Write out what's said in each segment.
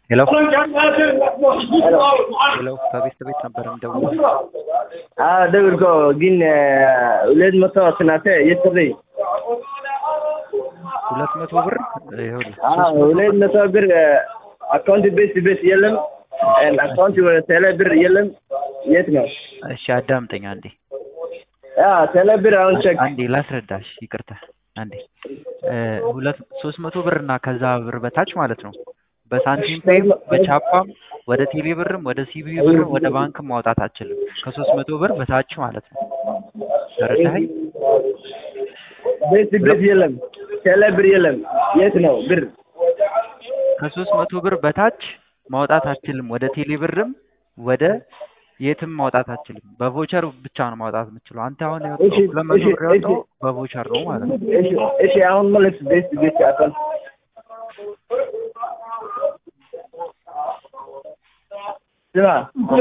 ሄሎ ሄሎ ከቤት ቤት ነበር የምደውለው። አዎ ደውልኮ ግን ሁለት መቶ ስናተ የስርይ ሁለት መቶ ብር ይኸውልህ አዎ ሁለት መቶ ብር አካውንት ቤት ቤት የለም አካውንት ወደ ቴሌ ብር የለም የት ነው? እሺ አዳምጠኝ አንዴ አዎ ቴሌ ብር አሁን ቼክ አንዴ ላስረዳሽ ይቅርታ አንዴ ሁለት ሶስት መቶ ብር እና ከዛ ብር በታች ማለት ነው በሳንቲም ፔይም በቻፓም ወደ ቴሌ ብርም ወደ ሲቢ ብርም ወደ ባንክም ማውጣት አትችልም ከሶስት መቶ ብር በታች ማለት ነው ተረዳኸኝ ቤት ቤት የለም ቴሌ ብር የለም የት ነው ብር ከሶስት መቶ ብር በታች ማውጣት አትችልም ወደ ቴሌ ብርም ወደ የትም ማውጣት አትችልም በቮቸር ብቻ ነው ማውጣት የምትችለው አንተ አሁን ያወጣው እሺ፣ ሁለት መቶ እሺ፣ ብር ያወጣው እሺ። በቮቸር ነው ማለት ነው እሺ እሺ አሁን ማለት ቤት ቤት አካውንት ስማ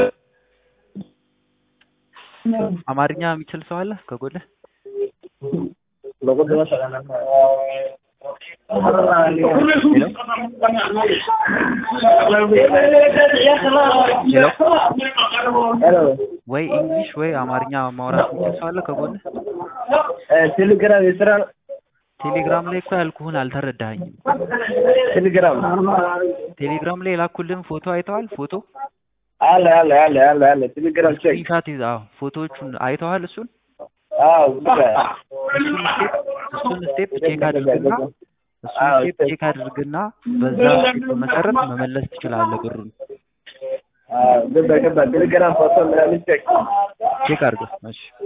አማርኛ የሚችል ሰው አለ ከጎልህ በቁጥር ሄሎ ወይ እንግሊሽ ወይ አማርኛ ማውራት የሚችል ሰው አለ ከጎልህ ቴሌግራም የስራ ቴሌግራም ላይ እኮ ያልኩህን አልተረዳኸኝም ቴሌግራም ቴሌግራም ላይ የላኩልህን ፎቶ አይተዋል ፎቶ አለ አለ አለ አለ አለ ቴሌግራም ቼክ ስክሪንሻት ይዘህ አዎ ፎቶዎቹን አይተዋል እሱን አዎ ብቻ እሱን ስቴፕ እሱን ስቴፕ ቼክ አድርግና እሱን አዎ፣ ስቴፕ ስቴፕ። ቼክ አድርግና በዛ ስቴፕ መሰረት መመለስ ትችላለህ ብሩን አዎ ገባ ገባ ቴሌግራም ፎቶ ምናምን ቼክ ቼክ አድርገው እሺ